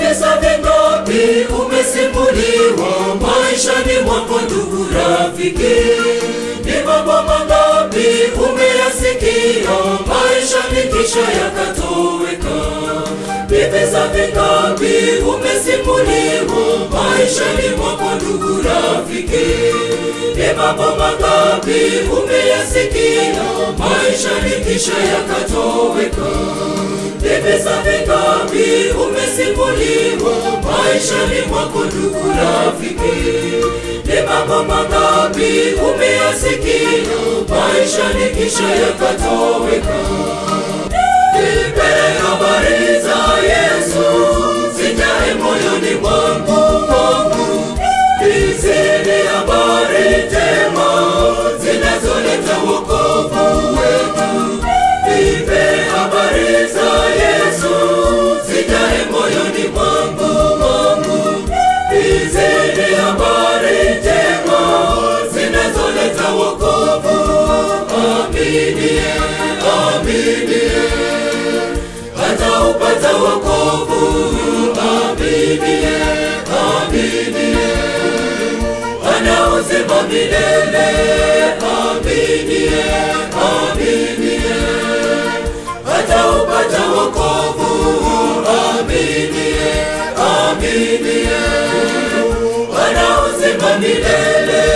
visa vingapi umesimuliwa maishani mwako ndugu rafiki ni mambo mangapi umeyasikia maishani kisha yakatoweka ni visa vingapi umesimuliwa maishani mwako ndugu rafiki ni mambo mangapi umeyasikia maishani kisha yakatoweka ni visa vingapi umesimuliwa maishani mwako ndugu rafiki ni mambo mangapi umeyasikia maishani kisha yakatoweka nipe habari za yesu zijae moyoni mwangu mwangu hizi ni habari njema zinazoleta wokovu wetu nipe habari za yesu zijae moyoni mwangu mwangu hizi ni habari njema zinazoleta wokovu aminie aminie hata upata wokovu aminie aminie ana uzima milele aminie aminie hata upata wokovu aminie aminie ana uzima milele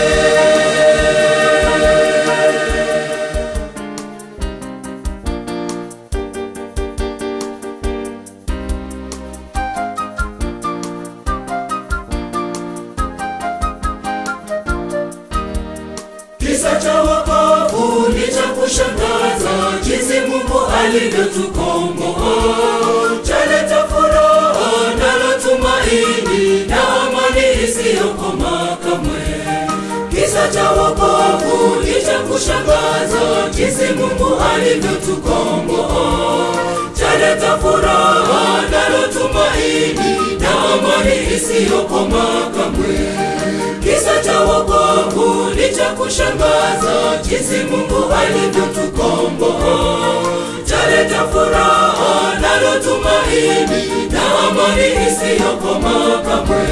Kisa cha wokovu ni cha kushangaza, jinsi Mungu alivyotukomboa. Chaleta furaha nalo tumaini na amani isiyokoma kamwe. Kisa cha wokovu ni cha kushangaza, jinsi Mungu alivyotukomboa. Chaleta furaha nalo tumaini na amani isiyokoma kamwe kisa cha wokovu ni cha kushangaza jinsi mungu alivyotukomboa chaleta furaha nalo tumaini na amani isiyokoma kamwe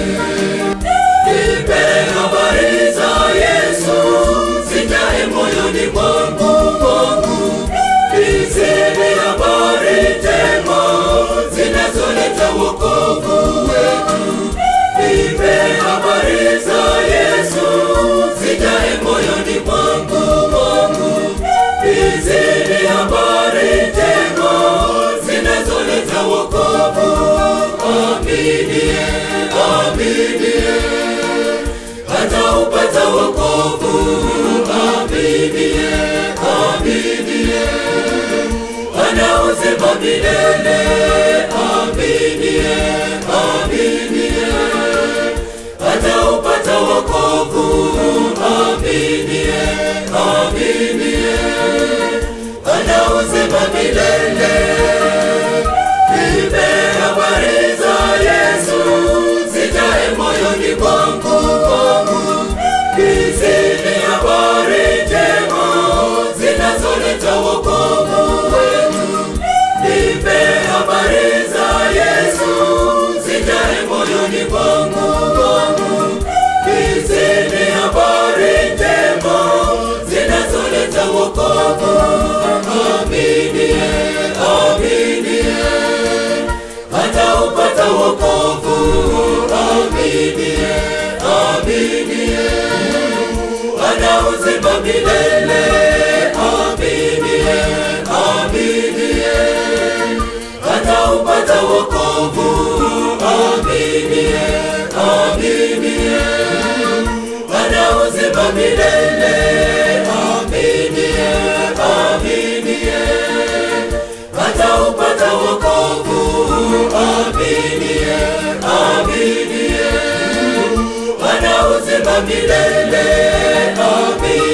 nipe habari za yesu zijae moyoni mwangu mwangu hizi ni habari njema zinazoleta wokovu wetu nipe habari za yesu zijae moyoni mwangu mwangu hizi ni habari njema zinazoleta wokovu aminie aminie hata upata wokovu aminie aminie ana uzima milele aminie aminie hata upata wokovu aminie aminie ana uzima milele nipe habari za yesu zijae moyoni mwangu mwangu hizi ni habari njema zinazoleta wokovu wetu nipe habari za yesu zijae moyoni mwangu mwangu hizi ni habari njema zinazoleta wokovu aminie aminie hata upata wokovu aminie aminie ana uzima milele aminie aminie hata upata wokovu aminie aminie ana uzima milele aminie aminie hata upata wokovu aminie aminie ana uzima milele aminie